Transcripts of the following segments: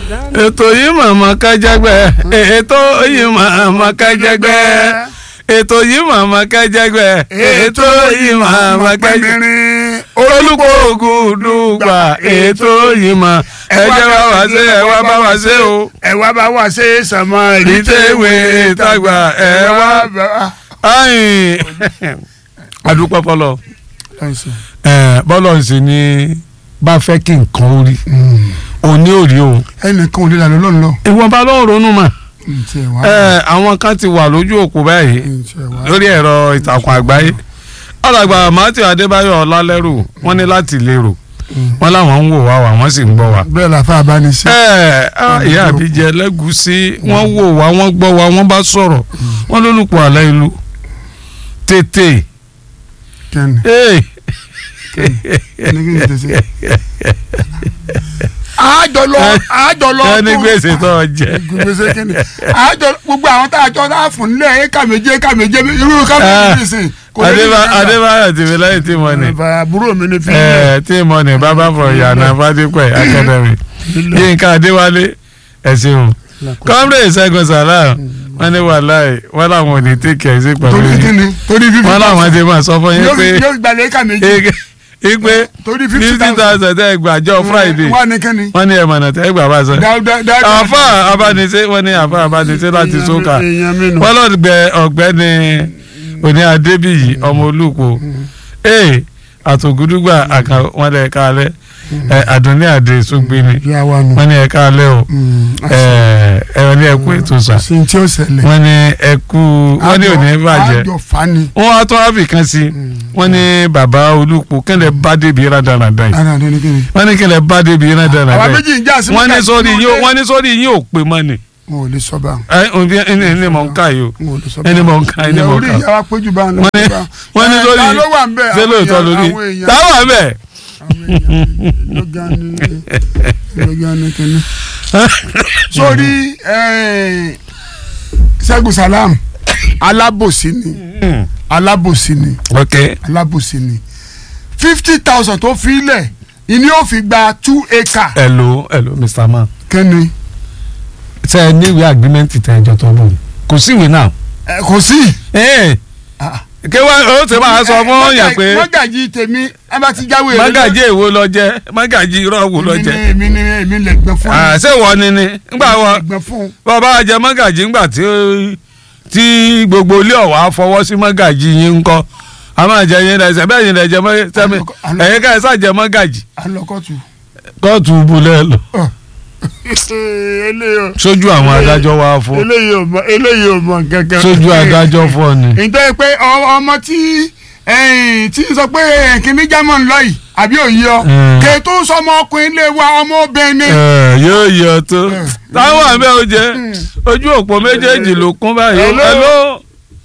ètò yìí màmá kájẹgbẹ ètò yìí màmá kájẹgbẹ ètò yìí màmá kájẹgbẹ ètò yìí màmá kájẹgbẹ olùkọ́ ogun dùgbà ètò yìí mà ẹjẹ bá wá ṣe ẹ wá bá wá ṣe o ẹ wá bá wá ṣe sàmọ ìtẹ̀wé ìtagbà ẹ wá ayin adúpẹ́ fọlọ́ bọ́lọ̀ ń sìn ní bá fẹ́ kí nǹkan ó rí òní ò rí o ẹnìkan ò lè lànà lọ́nà lọ. ìwọ̀nba ló ń ronú mà ǹtí ẹ̀ wá ẹ àwọn kan ti wà lójú òpó báyìí ǹtí ẹ̀ wá. lórí ẹ̀rọ ìtàkùn àgbáyé alàgbà matthew adébáyọ̀ ọlálẹ́rù wọ́n ní láti lérò wọ́n láwọn ń wò wá wá wọ́n sì ń gbọ́ wá. bẹ́ẹ̀ làfa àbánisẹ́. ẹ ẹ ìyá àbíjẹ ẹlẹ́gùsí wọ́n wò wá wọ́n gbọ́ wá wọ́n bá sọ̀rọ̀ wọ́n lólùpọ̀ àlẹ́ ìlú tètè kẹ́ni ee ẹni kí n tẹ̀sí. àjọlọ àjọlọ ẹni gbèsè tó ọ jẹ. gbèsè kẹ́ni àjọ gbogbo àwọn tá a jọ tá a fún nílẹ̀ éka méje éka méje irú ká méje nìsín. kò lè ní Adébá- ìjọba. adébáyọ̀ tìmí lẹ́yìn tí mo ní àbúrò mi ní fi. ẹ tí mo ní bàbá fọ ìyànà fadípẹ̀ academy yínká adéwálé ẹ ṣeun kọ́mrẹ́ ìṣẹ́gun sàlám wọ́n ní wàláì wọ́n làwọn ò ní tèkì ẹ̀ sí pẹ̀lú torí yín kíni torí fífi. wọ́n làwọn ti máa sọ fún yín yóò pé yóò gbalẹ̀ éka méje. ipe torí fifty fifty thousand tẹ́ ẹ gbàjọ friday wà ní kíni. wọ́n ní ẹ̀mọ̀nà tẹ́ ẹ gbà bá sọ. dáadáa dáadáa. àfa abánisẹ́ wọ́n ní àfa abánisẹ́ láti sókà èèyàn mi nù. wọ́n lọ́gbẹ ọ̀gbẹ́ni òní adébíyì ọmọ olùkọ́ ee àtògùdùgbà àkà wọn lẹ ká alẹ́ ẹ àdùnní àdè sógbéni ìyá wa nù. wọ́n ní ẹ ká alẹ́ o ẹ ẹ ní ẹkú ètò sà ṣe tí ó ṣẹlẹ̀. wọ́n ní ẹkú wọ́n ní òní bàjẹ́ àjọ fani. wọ́n wá tó ábì kan sí wọ́n ní bàbá olùkọ́ kẹlẹ bá débi rádaràdà yìí ara rẹ ní kíni. wọ́n ní kẹlẹ bá débi rádaràdà àwa yìí méjì ń jà sí. wọ́n ní sórí yín wọ́n ní sórí yín ò pé mọ́ ni wọn ò lè sọ bá ẹ òbí ẹni ẹni mọ̀ ń ká yìí o wọn ò lè sọ bá ẹni mọ̀ ń ká ẹni mọ̀ ń orí ká ìyá wa péjú bá ń lọ. wọ́n ní wọ́n ní sórí ta ló wà ń bẹ̀ ṣé lóòótọ́ lórí àwọn èèyàn táwọn wà bẹ́ẹ̀. àwọn èèyàn lọ́gán ní lọ́gán ní kíní. sórí eh, Ṣẹ́gun Salam alábòsí ni alábòsí ni ok alábòsí ni fifty thousand tó fi lẹ̀ ìní ò fi gba two acre hello hello mr man kẹ́ni ṣe ẹ níwèé agreement tẹ ẹjọ tó bọ̀ ni kò sí ìwé náà. ẹ kò sí. ẹ Ah. kí wọ́n ó ti máa sọ fún yàn pé mọ́gàjì tèmi ẹ bá ti jáwé rẹ mágàjì èwo lọ jẹ mágàjì irọ́ wo lọ jẹ. èmi ni èmi lè gbẹ fún Ah, ṣé wọ́n ni ni ngbà wọ́n gbẹ fún bàbá jẹ mágàjì ńgbà tí tí gbogbo ilé ọ̀wá fọwọ́ sí mágàjì yín ńkọ́ a máa jẹ yín lẹsẹ bẹ́ẹ̀ yín lẹjẹ mọ́ sẹ́mi Àlọ́- ẹ̀yin ká ẹ sàjẹ mágàjì alọkọtù. kóòtù bulẹ̀ lọ eléyìí ò- sójú àwọn adájọ́ wa fún eléyìí ò mọ eléyìí ò mọ gángan. sójú adájọ́ fún ọ ni. nítorí pé ọ- ọmọ tí ẹ̀yìn tí ń sọ pé kìnní jámọ̀ ń lọ yìí àbí òye ọ Mm. kè tó sọmọ ọkùnrin lè wa ọmọ obìnrin ni. Ẹ, yóò yọ tó táwọn àbẹ oúnjẹ ojú òpó méjèèjì ló kún báyìí Hello. hello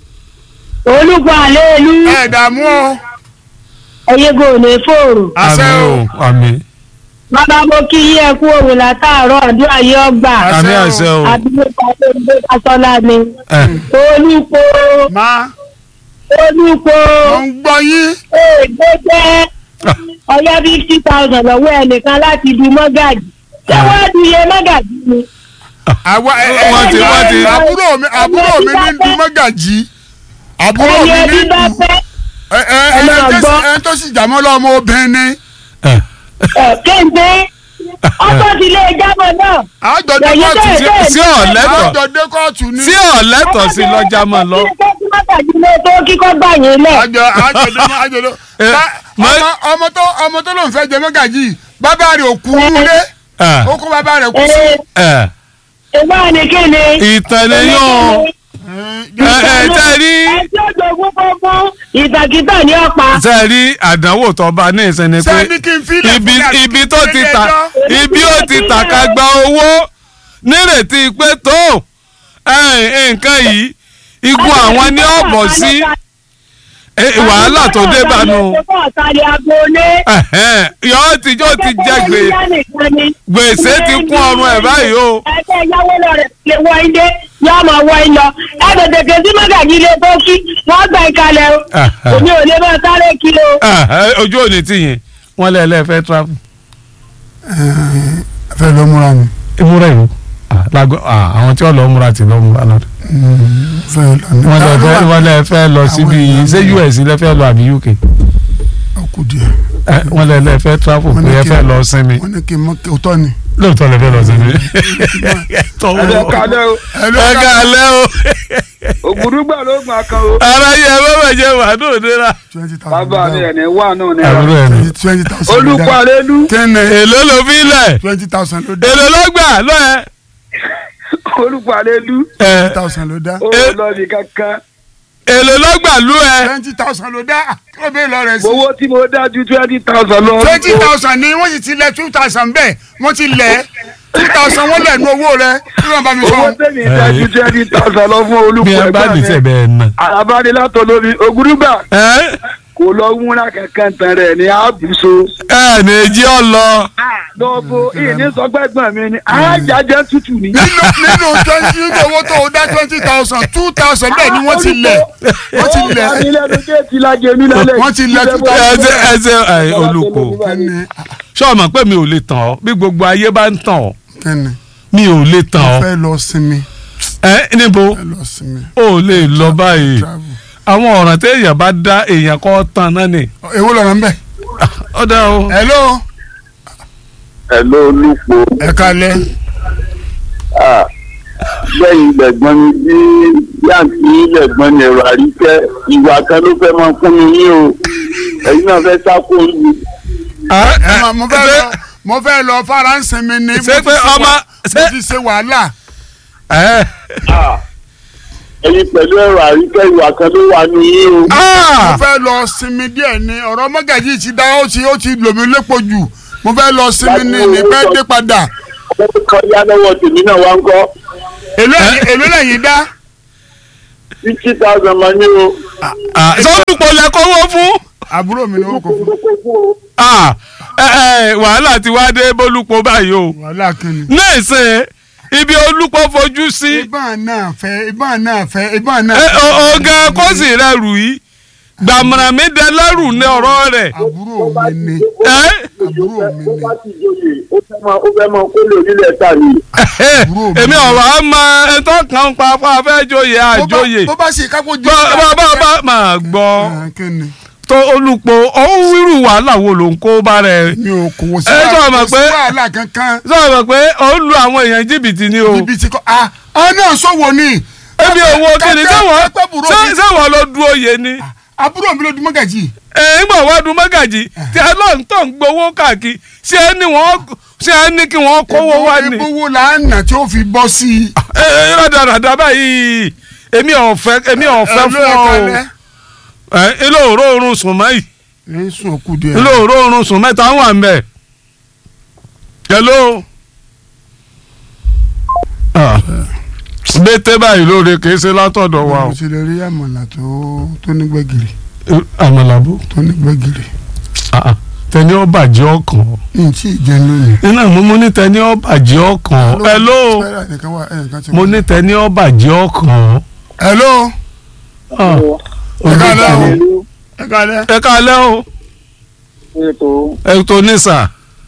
olùkọ́ àlẹ́ ìlú ẹ dààmú o. ẹ̀yẹ́gò ní fòrò àṣẹ àmì o. o àmì bàbá mo kí yí ẹ kú òwe látàárọ̀ àdúrà yìí ọgbà àmì o. àṣẹ o àdúgbò pàṣẹ pàṣọlá ni ẹ olùkọ́ má olùkọ́ mo ń gbọ́ yín. èdè jẹ́ ọ̀yá fifty thousand lọ́wọ́ ẹnìkan láti di mọ́gàjì ṣé wọ́n di iye mọ́gàjì ni. àwa ẹ ẹ Wọ́n ti- wọ́n ti- àbúrò mi àbúrò mi ní dùn mọ́gàjì. àbúrò mi ẹ̀yẹ ní bí bá dùn. fẹ́ ẹ ẹ ẹ ẹ máa tó sì- gbọ́. ẹ tó sì jàmọ́ lọ ọmọ obìnrin ni. ẹ ẹ̀ kéńté ọkọ̀ ti lé jábọ̀ náà àjọ dé Ẹ̀yin kóòtù bẹ́ẹ̀ sí. bẹ́ẹ̀ sí ọ̀lẹ́tọ̀ àjọ dé kóòtù ni. sí ọ̀lẹ́tọ̀ sí lọ́jà mọ́ lọ. mọ́gàjì ló tó kíkọ́ gbà yín lẹ̀. àjọ àjọ dé àjọ dé. Ẹ, Bá- mọ- ọmọ ọmọ tó ọmọ tó lóun fẹ́ jẹ mọ́gàjì bàbá rẹ̀ ò kú lé ẹ ó kó bàbá rẹ̀ kú sí. ẹ ìwọ ni kí ni. ìtàn lẹ́yìn o ẹ ẹ tẹ́ rí ẹ tí ó jogún fọ́fún ìtàkìtà ní ọ̀pá. tẹ́ rí àdánwò tó bá ní ìsinmi pé sẹ́ni kí n filẹ̀ ibi fún yàrá ibi tó ti ilé ta ẹjọ́. ibi ó ti tàka gba owó nírètí pé tó ẹ, nǹkan yìí igun àwọn ní ọ̀bọ̀ sí ẹ, wàhálà tó dé bánu yọ ti jọ ti jẹ gbè gbèsè ti kún ọrùn ẹ báyìí o ẹgbẹ́ ìyàwó lọ rẹ̀ lè wọ ilé yóò máa wọ ilọ ẹ tètè ké sí mọ́gàjì ilé tó kí wọ́n gbà ìkàlẹ̀ o èmi ò lè máa sáré kiri o. ojú òní tìyìn wọn lẹ lẹ fẹ́ travel fẹ́ lọ múra ni. ìmúra ìlú lágọ àwọn tí wọ́n lọ múra ti lọ múra lọ. fẹ́ lọ ní. wọ́n lè fẹ́ wọ́n lè fẹ́ lọ síbi èèyàn ṣé náà. US lè fẹ́ lọ àbí UK ọkù díẹ̀. Ẹ, wọ́n lè lè fẹ́ travel Wọ́n ní pé ẹ kí- fẹ́ lọ sinmi wọ́n ní kí n mọ kí òótọ́ ni. lóòótọ́ lè fẹ́ lọ sinmi. ẹ̀rọ kalẹ́ o ẹ ká lẹ́ o ògùdúgbà ló gbà kan o ara yẹ ẹ bẹ́ẹ̀ jẹ́ wàdó òdera. twenty thousand. bàbá mi ẹ̀ ní wà náà ní àbúrò ẹ̀ ní. twenty thousand. olùkọ́ àlélú kẹ́nẹ̀ èló ló fi lẹ̀ twenty thousand ló dá. èló ló gbà lọ́ẹ̀. olùkọ́ àlélú ẹ twenty thousand ló dá. ó lọ ní kankan èló ló gbà lú ẹ. twenty thousand ló dá. kí ló bẹ́ẹ̀ lọ rẹ̀ sí. owó tí mo dá ju twenty thousand lọ. twenty thousand ni wọ́n sì ti lẹ̀ two thousand bẹ́ẹ̀ wọ́n ti lẹ̀ two thousand wọ́n lẹ̀ nu owó rẹ̀ kí ló ń bá mi sọ. owó tẹ̀mí dá ju twenty thousand lọ fún bí olùkọ́ ẹ bá ẹgbẹ́ dìtẹ̀ mi. bẹ́ẹ̀ nà. àbádélátọ̀ lórí ògùdúgbà ẹ kò lọ múra kankan tán rẹ̀ ní àbùsọ. ẹ ní jí ọ lọ. lọ́bọ̀ ìní sọgbẹ́gbọ̀n mi ni àjájẹ́ tútù ni. nínú nínú twenty nínú owó tó o dá twenty thousand two thousand bẹ́ẹ̀ ni wọ́n ti lẹ̀ wọ́n ti lẹ̀ ó wà nílẹ̀ ló dé ti lajẹ mi lálẹ́. Wọ́n ti lẹ̀ two ẹ ṣe ẹ ṣe ẹ olùkọ́ kẹ́nẹ̀ sọ́ọ̀mọ̀ pé mi ò lè tàn ọ́ bí gbogbo ayé bá ń tàn ọ́ kẹ́nẹ̀ mi ò lè tàn ọ́ fẹ́ lọ sinmi ẹ níbo fẹ́ lọ sinmi ó lè lọ báyìí travel. àwọn ọ̀ràn tí èèyàn bá dá èèyàn kọ́ tán náà ni èwo lọ́rọ̀ ń bẹ̀. ó dá o. hello ẹ ló lùpọ̀ ẹ kalẹ̀ lẹ́yìn lẹ́gbọ́n mi bí yàǹtí lẹ́gbọ́n mi ẹ̀rọ àríkẹ́ ìwà kan ló fẹ́ máa fún mi yín o ẹ̀yin náà fẹ́ sáko yìí. ẹ ma mo fẹ́ lọ mo fẹ́ lọ faransé mi ni ṣé pé ọmọ mo ṣé ti ṣe wàhálà ẹ ẹ̀yin pẹ̀lú ẹ̀rọ àríkẹ́ ìwà kan ló wà ní yín o. mo ah fẹ́ lọ sinmi díẹ̀ ni ọ̀rọ̀ mọ́gàjì ti dá ó ti ó ti lò mí lépo jù mo fẹ́ lọ sinmi ní ní bẹ́ẹ̀ dé padà ó kọjá lọ́wọ́ tèmi náà wá ń kọ́ èló èló lẹ́yìn dá fifty thousand máa ní o. ah sọ́dúnpọ̀ lẹ kọ́wọ́ fún àbúrò mi ni ó kò fún ah ẹ ẹ wàhálà ti wá dé bólúpọ̀ báyìí o wàhálà kìíní. náà ṣe ibi olúpọ̀ fojú sí ìbọn náà fẹ́ ìbọn náà fẹ́ ìbọn náà ẹ fẹ́. ọ̀gá kọ́sì rẹ̀ rù yìí gbàmùrà mi dẹ lẹ́rù ní ọ̀rọ̀ rẹ̀ àbúrò mi ni ẹ àbúrò mi ó ni bá ti joyè ó fẹ́ máa ó fẹ́ máa kó lè onílẹ̀ ta ni. Àbúrò mi. èmi ọ̀rọ̀ á mọ ẹ̀tọ́ kan pa fún afẹ́jọyè Bó bá- àjọyè bó bá ṣe kápò jẹ́ bá bá bá máa gbọ́ Ah, kíni tó olùpọ̀ ọ̀hún wíru wàhálà wo ló ń kó bá rẹ̀ mi ò kò wò sí Ẹ sọ wàhálà ma kò sí pé- wàhálà kankan sọ̀rọ̀ pé òun lu àwọn èèyàn jìbìtì ni o ibi tí kò ah ah náà sọ̀wọ́ ni ebi owó kìíní sẹ́wọ̀n kápẹ́ bùrọ̀ mi sẹ́wọ̀n ló du oyè ni àbúrò mi ló di mọ́gàjì ẹ̀ẹ́gbọ̀n wá du mọ́gàjì tí alóńtọ̀ ń gbowó káàkiri ṣé ẹ ní wọ́n ṣé ẹ ní kí wọ́n kówó wá ni ebówó làánà tí ó fi bọ́ sí i. ẹ ẹ rádaràdà báyìí èmi ò fẹ́ èmi ò fẹ́ fún ọ o ẹ ilé òró oorun sùn mọ́ yìí ẹ sùn òkú díẹ̀. ilé òró oorun sùn mẹ́ta wà ń bẹ̀ hello Ah. bété báyìí lóore kìí ṣe látọ̀dọ̀ wa o mo ti lè rí àmàlà tó tó ní gbẹ̀gìrì àmàlàbó tó ní gbẹ̀gìrì tẹni ó bàjẹ́ ọkàn ní tí ì jẹun lónìí. nínú àmọ́ mo ní tẹni ó bàjẹ́ ọkàn hello Spẹ́rà nìkan wà ẹnìkan ti mo wà. ní tẹni ó bàjẹ́ ọkàn hello Ah, ẹ kálẹ́ o olùkọ́ ẹ kálẹ́. ẹ kálẹ́ o ètò ẹ tó ní sà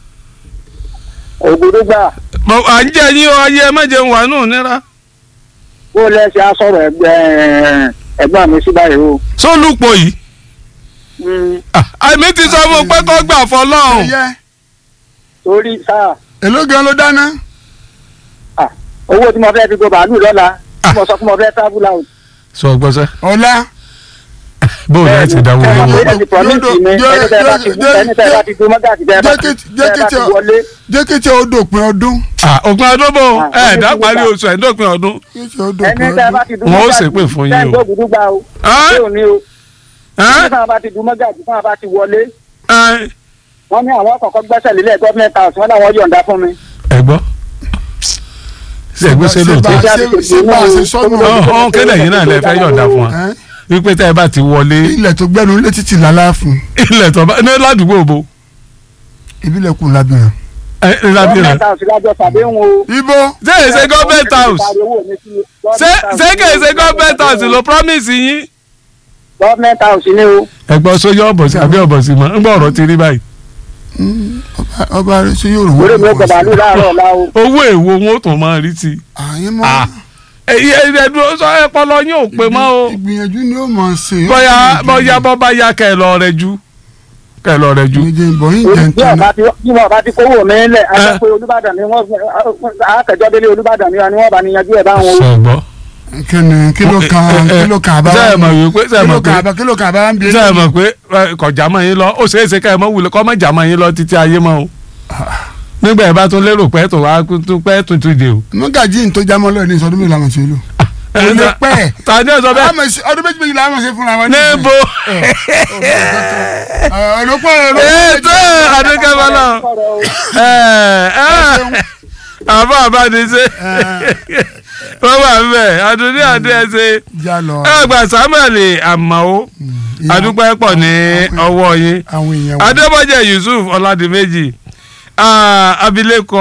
ògùdúgbà Mo- à ń jẹ́ yín o ayé ẹ má jẹun wà nù nira bó lẹ́sẹ̀ á sọ̀rọ̀ ẹgbẹ́ ẹ̀gbọ́n mi sí báyìí o. sólùpọ̀ yìí Ah, àmì ti sọ fún un pé kó gbà fọlọ́run ẹyẹ torí sáà èló gan ló dáná. owó tí mo fẹ́ fi go bàálù lọ́la tí mo sọ fún mo fẹ́ travel out. sọ gbọ́sẹ̀ ọ̀la bóòlù ẹ̀ ti dáwọ́ ẹ owó ẹ ti promise mi ẹni tẹ́ bá ti ẹni tẹ́ bá ti dun mọ́gàjì tẹ́ bá ti tẹ́ bá ti wọlé. jẹ́ kí tí o dòpin ọdún. Ah, òpin ọdún bò Ah, ẹ̀ dá ó ti parí gbà. oṣù ẹ̀ dópin ọdún kí tí o ẹni dòpin tẹ́ bá ọdún. ti dun Wọ́n ó mọ́gàjì ṣépè fún yín o. tẹ́ ń gbógun gbà o. Ẹ́? ṣé ò ní o. Ẹ́? ẹni tí wọ́n bá ti dun mọ́gàjì tí wọ́n bá ti wọlé. Ẹ́? wọ́n ní àwọn kọ̀ọ̀kan gbẹ́sẹ̀ lélẹ̀ gọ́ọ̀mẹ̀ntì house wọ́n láwọn yọ̀ǹda fún mi. ẹ gbọ́ ṣe gbé ṣe lóòótọ́ Ṣé bá a ṣe- ṣé bá a ṣe sọ́nù ọ̀hún kẹ́lẹ̀ yìí náà lè fẹ́ yọ̀ǹda fún wa Ẹ́? wípé tẹ́ ẹ bá ti wọlé ilẹ̀ tó gbẹ́nu létí ti lálá fún ilẹ̀ tó bá ní ládùúgbò bo ìbílẹ̀ kù lábìrán. ẹ ẹ lábìrán gọ́ọ̀mẹ̀ntì house lájọ sàdéhùn o. ibo ṣé èyí ṣe government house ṣé ṣé kì í ṣe government house ló promise yín. gọ́ọ̀mẹ̀ntì house ni o. ẹ̀gbọ́n sóyè ọ̀bọ̀ sí àbí ọ̀bọ̀ sí mọ́ ń gbọ́ ọ̀rọ̀ ti rí báyìí. Ọba- ọba rẹ ṣe yóò rò orí mi ó gbọ̀dọ̀ ní láàárọ̀ ọ̀la o. owó èwo wọn ò tún máa rí ti. àyè mọ́ Ah. èyí ẹ̀dùn sọ ẹ̀pọ̀lọ yín ò pé mọ́ o ìgbìyànjú ni ó mọ̀ ṣe. ó bóyá gbìyànjú. bóyá bọ́ bá yá kẹ́ ẹ lọ rẹ jú kẹ́ ẹ lọ rẹ jú. méje ń bọ̀ yín Orí jẹ́ ń bí tán ọba ti bí ọba ti kówó mi lẹ̀ ẹ sọ pé Olúbàdàn ni wọ́n akẹ́jọ́ délé Olúbàdàn ni wọ́n bá ní yanjú ẹ̀ báwọn o. sọ̀gbọ́. kíni kílò kan kílò kan àbá ṣe é mọ̀ wípé ṣe é kílò mọ̀ kan pé àbá kílò kan àbá ń bí. ṣe é mọ̀ pé ẹ, kọjá mọ́ yín lọ ó ṣeé ṣe ká ẹ mọ̀ wulẹ̀ kọ́ mọ̀ jà mọ́ yín lọ títí ayé mọ́ o. nígbà yẹn bá tún lérò pé tó wá tún pẹ́ tuntun dé o. mọ́gàjì tó jámọ́ lọ́ọ̀ ní ìsọdún mi làwọn ṣe lò. Ẹ, Kò lè ta- pẹ́. ta ni ẹ sọ bẹ́ẹ̀. Àmọ̀ sí- ọdún méjì méjì làwọn ṣe fúnra wọn. níbo ọ̀rọ̀pọ̀ ètò àdúgbò bọ́lá àbá àbániṣe wọ́n wà ń bẹ̀ àdúní àdé ẹsẹ̀ já lọ ẹgbà samuel amao adúpẹ́ pọ̀ ní ọwọ́ yín àwọn èèyàn wọn. adébọ́jẹ́ yusuf ọ̀làdìmẹ́jì ah, abilékọ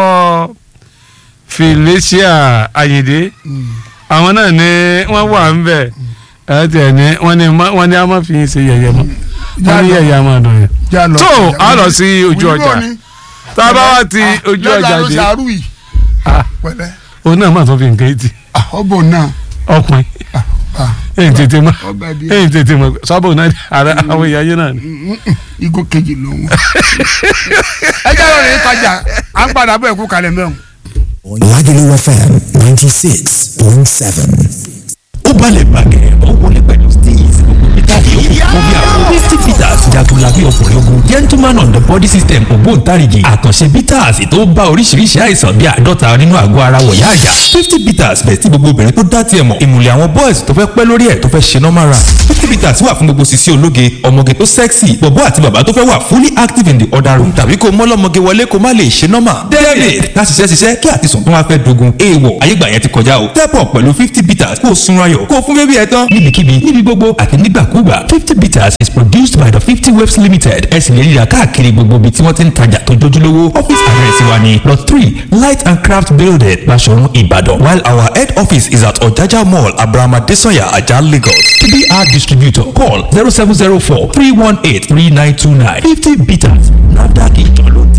felicia ayinde àwọn náà ni wọ́n wà ń bẹ̀ ẹ̀ tiẹ̀ ní wọ́n ní má- wọ́n ní a máa fi yín ṣe yẹ̀yẹ́ mọ́ wọ́n ní yẹ̀yẹ́ a máa dùn yẹn já lọ. so a lọ sí ojú Wíwọ́ ọjà ni. tá a bá wá ti Ah, ojú lọ́la ọjà ló dé ṣàárù yìí. Ah. pẹ̀lẹ́ òun náà má tún fi nǹkan etí Ah, ọbọ náà ọkùnrin ah, èyí tètè mọ ọbẹ̀ di èyí tètè mọ sábà náà ara àwọn ìyá yín náà ni. igbó kejì lòun. ẹ jẹ́ lọ́rọ̀ yìí tajà à ń padà bọ̀ ẹ̀kú kalẹ̀ mẹ́rin. Lagelu FM 96.7. ó balẹ̀ gbàgẹ̀ ó wọlé pẹ̀lú steez gbogbo peter yòókù fún bí àwọn fifty peters jagunla bí ọkùnrin ogun gentleman on the body system ògbóǹtarìgì àkànṣe peters tó bá oríṣiríṣi àìsàn bí àádọ́ta nínú àgọ́ ara wọ̀yá àyà fifty peters bẹ̀ tí gbogbo obìnrin tó dá tiẹ̀ mọ̀ ìmùlẹ̀ àwọn boys tó fẹ́ pẹ́ lórí ẹ̀ tó fẹ́ ṣe normal run fifty peters wà fún gbogbo sisi ológe ọmọge tó sexy bọ̀bọ́ àti bàbá tó fẹ́ wà fully active in the other room tàbí kó mọ́lọ́mọge wọlé kó má lè ṣe normal david láti ṣiṣẹ́ ṣiṣẹ́ kí àtisùn tó wá fẹ́ dogun èèwọ̀ ayégbà yẹn ti kọjá o step up pẹ̀lú fifty bitters kó o sun ayọ̀ kó o fún bébí ẹ tán níbikíbi níbi gbogbo àti nígbàkúgbà fifty bitters is produced by the fifty waves limited ẹ sì lè ríra káàkiri gbogbo ibi tí wọ́n ti ń tajà tó jójúlówó office address wa ni lot three light and craft building Baṣọ̀run Ìbàdàn while our head office is at Ọ̀jájá mall abrahama desanya ajah Lagos tbr distributor call zero seven zero four three one eight three nine two nine fifty bitters nafdac ìjọ ló ń